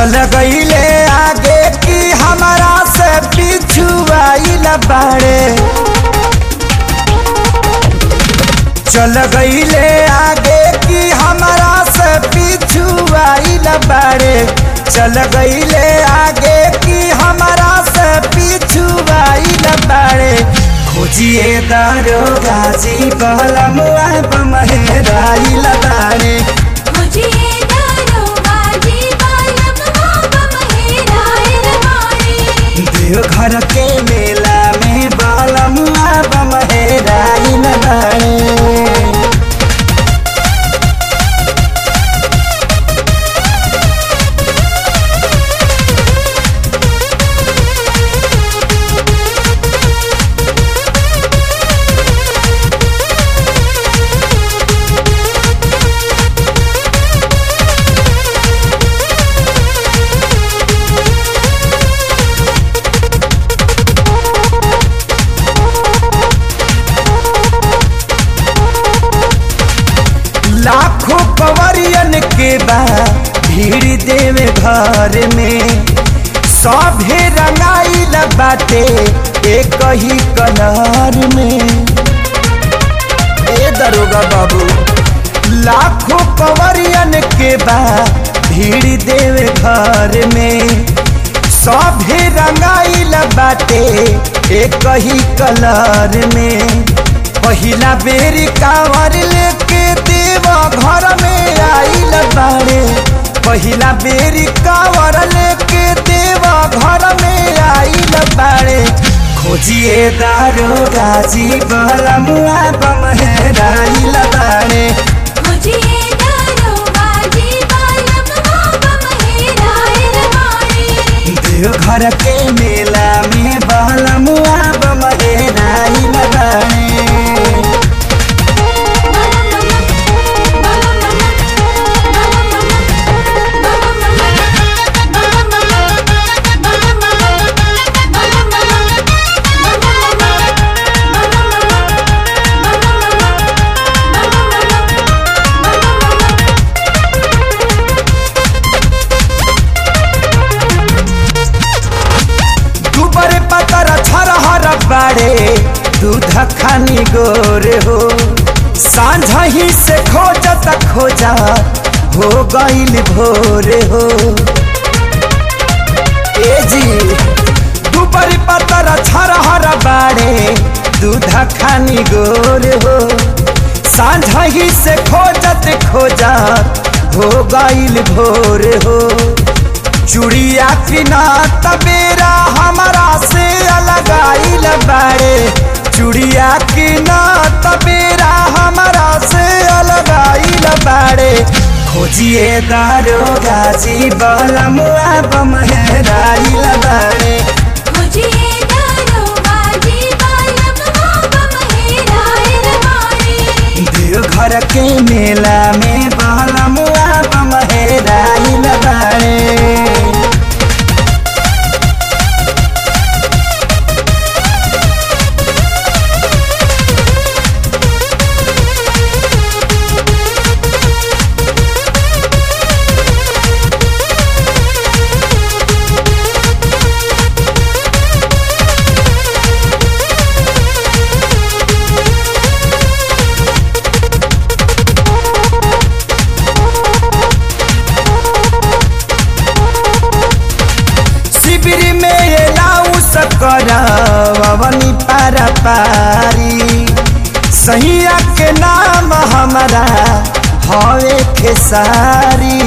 चल गईले आगे की हमारा से पिछुआइल बाड़े चल गईले आगे की हमारा से पिछुआइल बाड़े चल गईले आगे की हमारा से पिछुआइल बाड़े खोजिए दारो गाजी बलमुआ बमहेराइल बाड़े मुझे दारोगाजी बालम मोहब्बत मेरा रवानी देव घर के मेला में बलमुआ बमहेराइल बाड़े लाखों कवरियन के बा भीड़ देवे घर में सभे रंगाइल बाटे एक ही कलर में ए दरोगा बाबू लाखों कवरियन के बा भीड़ देवे घर में सभे रंगाइल बाटे एक ही कलर में पहिला बेरी कांवर लेके देव घर में आइल बाड़े पहिला बेरी कांवर लेके देव घर में आइल बाड़े खोजिए दारो गाजी बलमुआ बमहेराइल बाड़े मुझे दारोगाजी बालम मोहब्बत मेरा रवानी देव घर के मेला में बलमुआ बमहेराइल बाड़े दुबर पतर छरहर बाड़े दूध खानी गोरे हो सांझ ही से खोजत खोजा हो गईल भोरे हो ए जी दुबर पतर छरहर बाड़े दूध खानी गोरे हो सांझ ही से खोजत खोजत हो गईल भोरे हो चुड़िया किना तबेरा हमारा से अलग आइल बाड़े चुड़िया किना तबेरा हमारा से अलग आइल बाड़े खोजिए दारो गाजी बलमुआ बमहेराइल बाड़े मुझे दारोगाजी बालम मोहब्बत मेरा रवानी देव घर के मेला में बलमुआ बमहेराइल बाड़े शिविर में ये लाऊ सकरवनी पारा पारी सैया के नाम हमारा हवे खेसारी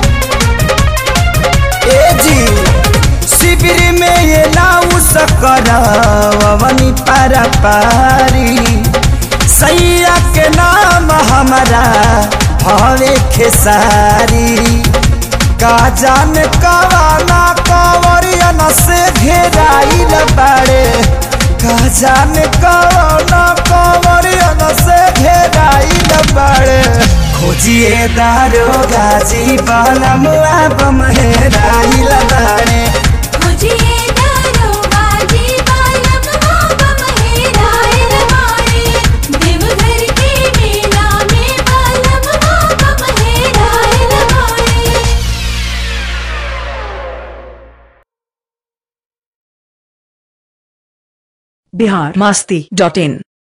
ए जी शिविर में ये लाऊ सकरवनी पारा पारी सैया के नाम हमारा हवे खेसारी का जान कवाना कवरियन से घेराइल बाड़े का जान कवाना कवरियन से घेराइल बाड़े खोजिए दारो गाजी बलमुआ बमहेराइल बाड़े मुझे दारोगाजी बालम मोहब्बत मेरा रवानी देवघर के मेला में बालम मोहब्बत मेरा रवानी बिहार मस्ती डॉट इन